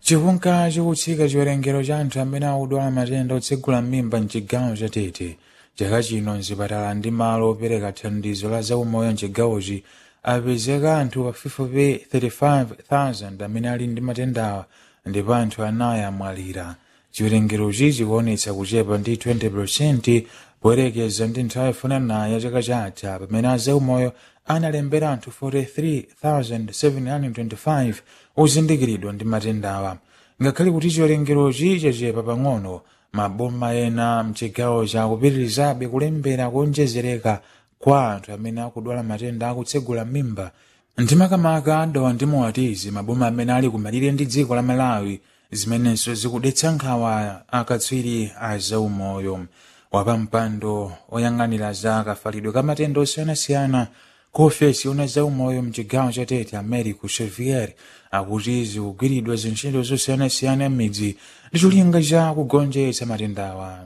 chikunka chikutsika chiwerengero cha anthu amene akudwala matenda otsegula m'mimba mchigawo cha tete chaka chino mzipatala ndi malo opereka thandizo la zaumoyo mchigawochi apezeka anthu pafupifupi 35,000 amene ali ndi matendawa ndipo anthu anayi amwalira chiwerengerochi chikuonetsa kuchepa ndi 20 poyerekeza ndi nthawi yofanana ya chaka chatha pamene azaumoyo analembera anthu 43,725 ozindikiridwa ndi matendawa ngakhale kuti chiwerengerochi chachepa pang'ono maboma ena mchigawo chakupitirizabe kulembera kuonjezereka kwa anthu amene akudwala matenda akutsegula mimba ndi makamaka adawa ndi moatizi maboma amene ali kumalire ndi dziko la malawi zimenenso zikudetsa nkhawa akatswiri a zaumoyo wapampando oyang'anira za kafalidwe ka matenda osiyanasiyana ku ofesi una zaumoyo mchigawo cha tete americo xavier akuti zikugwiridwa zintchito zosiyanasiyana m'midzi ndi cholinga cha kugonjetsa matendawa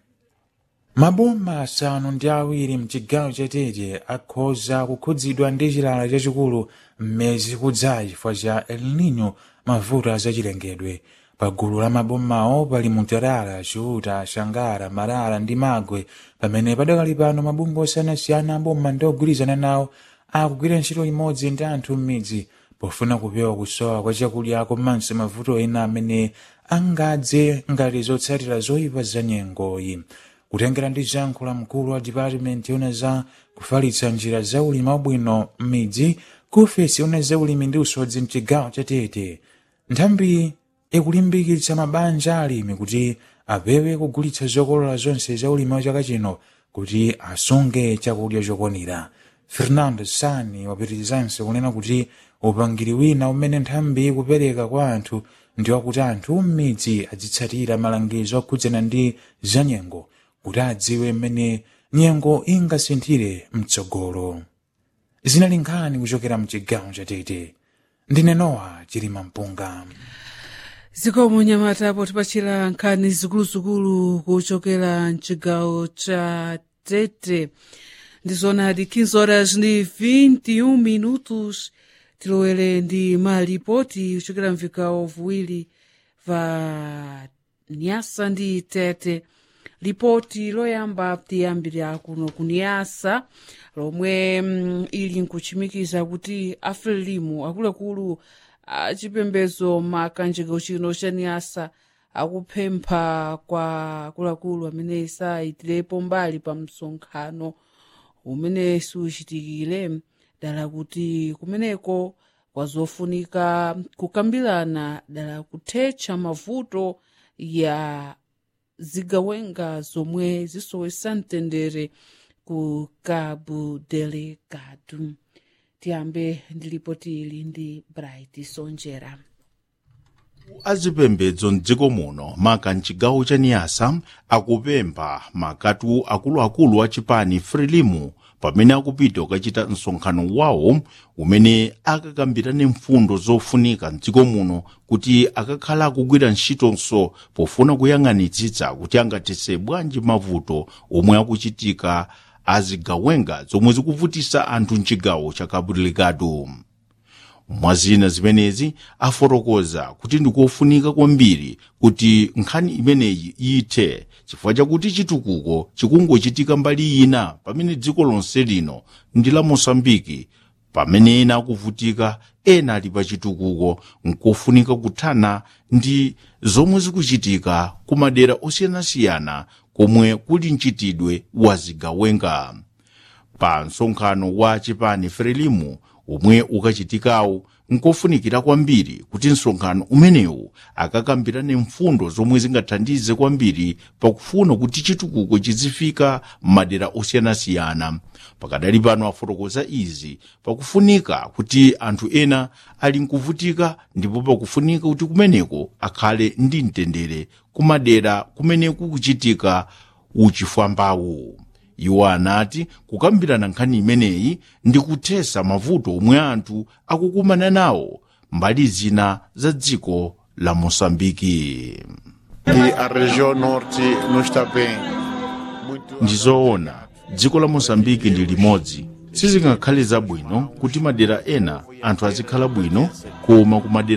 maboma asanu ndi awiri mchigawo cha tete akhoza kukhudzidwa ndi chilala chachikulu mmezi kudzayi chifukwa cha el nino mavuto azachilengedwe pagulu la mabomawo pali mutarara chuta shangara marara ndi magwe pamene padakali pano mabungwe osiyanasiyana aboma ndi ogwirizana nawo akugwira ntchito imodzi ndi anthu m'midzi pofuna kupewa kusowa kwa chakudya komanso mavuto ena amene angadze ngati zotsatira zoyipa za nyengoyi kutengera ndi zankho mkulu wa department yona za kufalitsa njira za ulimi wabwino m'midzi ku ofesi yona za ulimi ndi usodzi mchigawo cha tete nthambi ikulimbikitsa mabanja alimi kuti apewe kugulitsa zokolola zonse za ulimi wa chaka chino kuti asunge chakudya chokwanira fernando sani wapitirizanso kunena kuti upangiri wina umene nthambi ikupereka kwa anthu ndi wakuti anthu m'midzi azitsatira malangizo okhudzana ndi zanyengo kuti adziwe mmene nyengo ingasinthire mtsogolo zinali nkhani kuchokera mchigawo cha tete ndine nowa chilima mpunga zikomo nyamata potipachira nkhani zikuluzikulu kuchokera mchigawo cha tete ndizonadi 15 horas ndi 21 minutos tilowere ndi malipoti kuchokera mvigawo viwiri va nyasa ndi tete lipoti loyamba tiyambira kuno kuniyasa lomwe mm, ili nkuchimikiza kuti afrelimu akuluakulu achipembedzo makanjeko chino cha niyasa akupempha kwa akuluakulu amene sayitirepo mbali pa msonkhano umene siuchitikire dala kuti kumeneko kwazofunika kukambirana dala kuthetsa mavuto ya zigawenga zomwe zisowesa mtendere ku cabo delegado tiyambe ndi lipoti ili ndi bright sonjera azipembedzo mdziko muno maka mchigawo cha niyasa akupempha makatu akuluakulu a chipani frelimu pamene akupita kukachita msonkhano wawo umene akakambirane mfundo zofunika mdziko muno kuti akakhala akugwira ntchitonso pofuna kuyang'anitsitsa kuti angathetse bwanji mavuto omwe akuchitika azigawenga zomwe zikuvutisa anthu mchigawo cha cabo delegado mwazina zimenezi afotokoza kuti ndikofunika kwambiri kuti nkhani imeneyi iyithe chifukwa chakuti chitukuko chikungochitika mbali ina pamene dziko lonse lino ndi la mosambiki pamene ena akuvutika ena ali pa chitukuko nkofunika kuthana ndi zomwe zikuchitika ku madera osiyanasiyana komwe kuli mchitidwe wa zigawenga pa msonkhano wa chipani frelimu omwe ukachitikawo nkofunikira kwambiri kuti msonkhano umenewu akakambirane mfundo zomwe zingathandize kwambiri pakufuna kuti chitukuko chizifika m'madera osiyanasiyana pakadali pano afotokoza izi pakufunika kuti anthu ena ali nkuvutika ndipo pakufunika kuti kumeneko akhale ndi mtendere kumadera kumene kukuchitika uchifwambawu iwo anati kukambirana nkhani imeneyi ndi kuthesa mavuto omwe anthu akukumana nawo mbali zina za dziko la mosambiki que a região norte não está bem. Muito ndizoona dziko la mosambiki ndi limodzi sizingakhale zabwino kuti madera ena anthu azikhala bwino koma ku madera